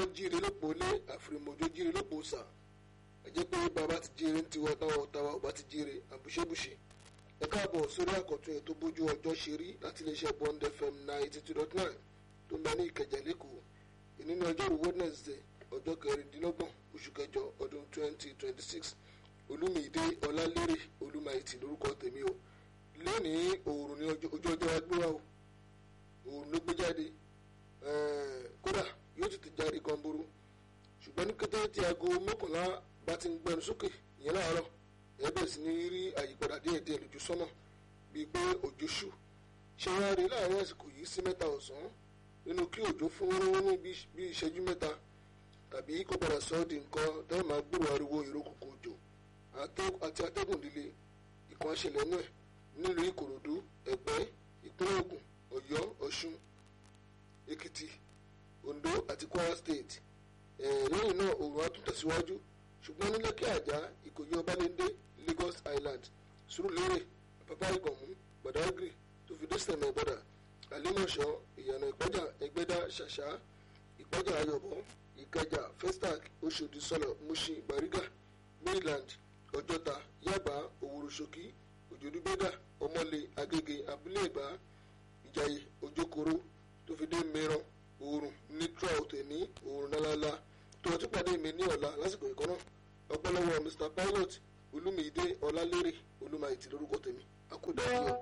jíire lópò lé àfìrìmọ̀jọ jíire lópò sà ẹ jẹ́ pé bàbá ti jíire ń tiwa táwọn ọ̀tàwà ọba ti jíire àbùṣebùṣe ẹ káàbọ̀ sórí àkọ́tún ètò bójú ọjọ́ ṣe rí láti iléeṣẹ́ bond fm ninety two dot nine tó ń bẹ ní ìkẹjà lẹ́kọ̀ọ́ ìnínú ọjọ́rú wednesday ọjọ́ kẹrìndínlọ́gbọ̀n oṣù kẹjọ ọdún twenty twenty six olúmídé ọlálérè olúmáìtì lórúkọ tèmi o lónìí òòrùn ní ojú ọjọ́ agbéwá o òòrùn ló gbé jáde kódà yóò tètè jáde gan boro ṣùgbọ́n ní kété tí aago mọ́kànlá bá ti ń gbẹnu sókè ìyẹn láàárọ̀ ẹ bẹ̀rẹ̀ sí ní rí àyípadà díẹ̀díẹ̀ lójú sọ́nà bíi pé òjò ṣù ṣé wọ́n á rí láàárín àsìkò yìí sí mẹ́ta ọ̀sán nínú kí òjò fún ní bí ìṣẹ́jú mẹ́ta tàbí kó padà sọ ọ́ di nǹkan tẹ́lẹ̀ máa gbúrò ariwo ìrókòkò òjò àti atẹ́gùn líle ìkan ṣẹlẹ̀ náà nílùú ìkòròdú ẹ̀pẹ́ ìpínlẹ̀ ògùn ọ̀yọ́ ọ̀ṣun èkìtì oǹdó àti kwara state lẹ́yìn náà òòrùn á tún tẹ̀síwájú ṣùgbọ́n ní lẹ́kí àjà ìkòyí ọbalẹ́ndé lagos island sùúrùlérè pápá ìgànmú badagry tó fi dé sẹ̀mẹ̀ bọ́dà àlímọ̀ṣọ́ ìyànà ìpẹ́jà ẹgbẹ́dá ṣàṣà ìpẹ́jà ayọ̀bọ ìkẹjà festac oṣòdì sọlọ mushin bariga maryland ọjọ́ta yaba òwúrọ̀ṣọ́kí òjòdúgbẹ́dà ọmọlé agége abúlé ìbá ìjàyè òjòkòrò tó fi dé mìíràn oòrùn ní trout ní oòrùn nálálá tó ọtí pàdé mi ní ọ̀la lásìkò ìkọ́ náà ọpọlọwọ mr pilot olúmídé ọlálérè olúmáìtì lórúkọ tèmi akúdà yìí.